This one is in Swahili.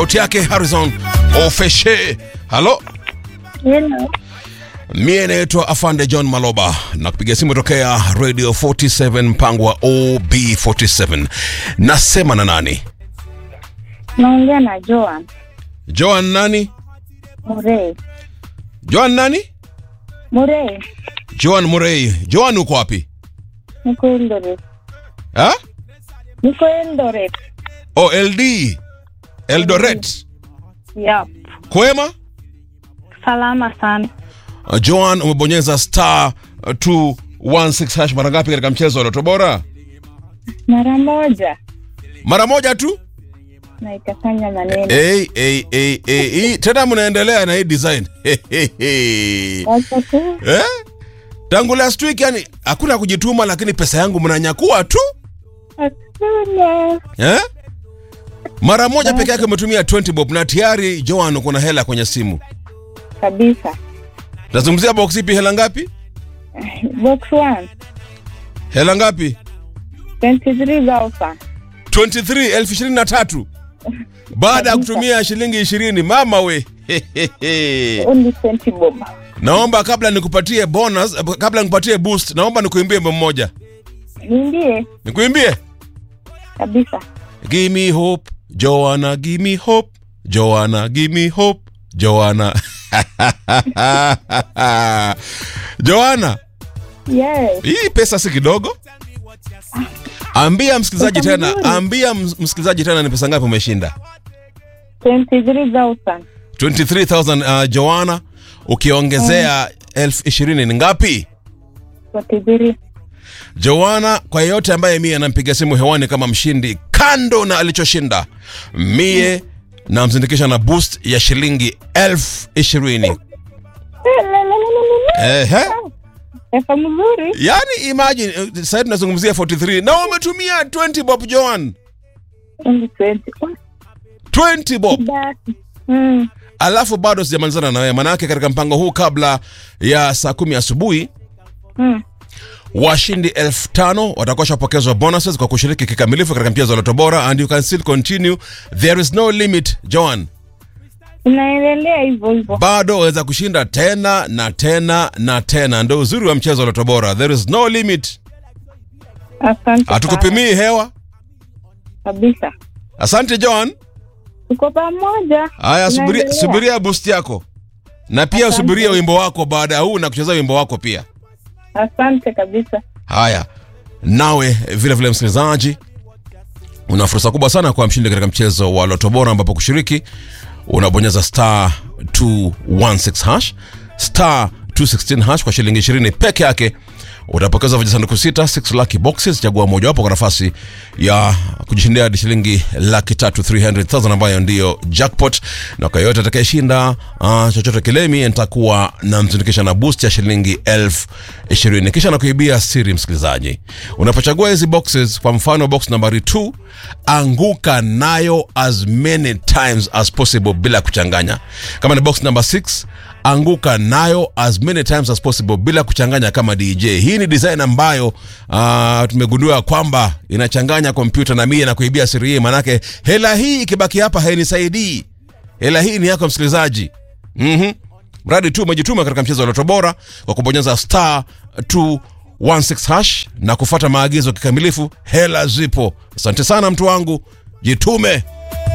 sauti yake Harrison Ofeshe. Halo, Hello. mie naitwa Afande John Maloba na kupiga simu tokea Radio 47 mpango wa OB47. Nasema na nani? Naongea na Joan Joan nani? Murray. Joan nani? Murray, Joan Murray. Joan uko wapi? niko Eldoret. Ha? Niko Eldoret. O LD. Eldoret. Yep. Kwema? Salama sana. Uh, Joan umebonyeza star uh, 216 hash mara ngapi katika mchezo wa Loto Bora? Mara moja Mara moja tu? na ikafanya maneno. Hey, hey, hey, hey, hey. Tena mnaendelea na hii design. Wacha tu. eh? Tangu last week yani hakuna kujituma lakini pesa yangu mnanyakua tu. Hakuna. Eh? Mara moja peke yake umetumia 20 bob na tayari Joan uko na hela kwenye simu. Kabisa. Nazungumzia box ipi hela ngapi? Box 1. Hela ngapi? 23,000. 23 elfu ishirini na tatu baada ya kutumia shilingi ishirini mama we Only 20 bob. naomba kabla nikupatie bonus kabla nikupatie boost naomba nikuimbie wimbo mmoja Niambie nikuimbie kabisa. give me hope joanna give me hope joanna give me hope joanna joanna Yes. hii pesa si kidogo ambia msikilizaji Pesa tena mzuri. ambia ms- msikilizaji tena ni pesa ngapi umeshinda 23,000. 23000 uh, joana ukiongezea elfu ishirini ni ngapi 43. joana kwa yeyote ambaye mie anampiga simu hewani kama mshindi kando na alichoshinda mie namzindikisha na boost ya shilingi elfu ishirini Ehe. Pesa mzuri. yani imagine eh, sasa tunazungumzia 43 na umetumia 20 bob joan Only 20. 20 bob Basi. Mm. alafu bado sijamalizana na wewe manake katika mpango huu kabla ya saa kumi asubuhi Mm. washindi elfu tano watakuwa shapokezwa bonuses kwa kushiriki kikamilifu katika mchezo wa Loto Bora and you can still continue there is no limit Joan Unaendelea hivyo hivyo. bado waweza kushinda tena na tena na tena ndo uzuri wa mchezo wa Loto Bora there is no limit Asante. sana. hatukupimii hewa kabisa. asante Joan Tuko pamoja. haya subiria, Tunaendelea. subiria boost yako na pia Asante. usubirie wimbo wako baada ya huu na kucheza wimbo wako pia Asante kabisa. Haya, nawe vile vile msikilizaji, una fursa kubwa sana kwa mshindi katika mchezo wa Loto Bora, ambapo kushiriki unabonyeza star 216 hash star 216 hash kwa shilingi 20 peke yake utapokeza vijisanduku sita 6 lucky boxes. Chagua mojawapo kwa nafasi ya kujishindia hadi shilingi laki tatu 300,000 ambayo ndiyo jackpot, na kwa yoyote atakayeshinda uh, chochote kile, mimi nitakuwa namzindikisha na boost ya shilingi elfu ishirini. Kisha nakuibia siri, msikilizaji, unapochagua hizi boxes, kwa mfano box nambari 2 anguka nayo as many times as possible bila kuchanganya. Kama ni box number 6 anguka nayo as many times as possible bila kuchanganya kama DJ. Hii ni design ambayo uh, tumegundua kwamba inachanganya kompyuta na mie na kuibia siri hii, manake hela hii ikibaki hapa hainisaidii. Hela hii ni yako msikilizaji. Mhm. Mradi tu umejituma katika mchezo wa Loto Bora kwa kubonyeza star 216 hash na kufuata maagizo kikamilifu, hela zipo. Asante sana mtu wangu, jitume.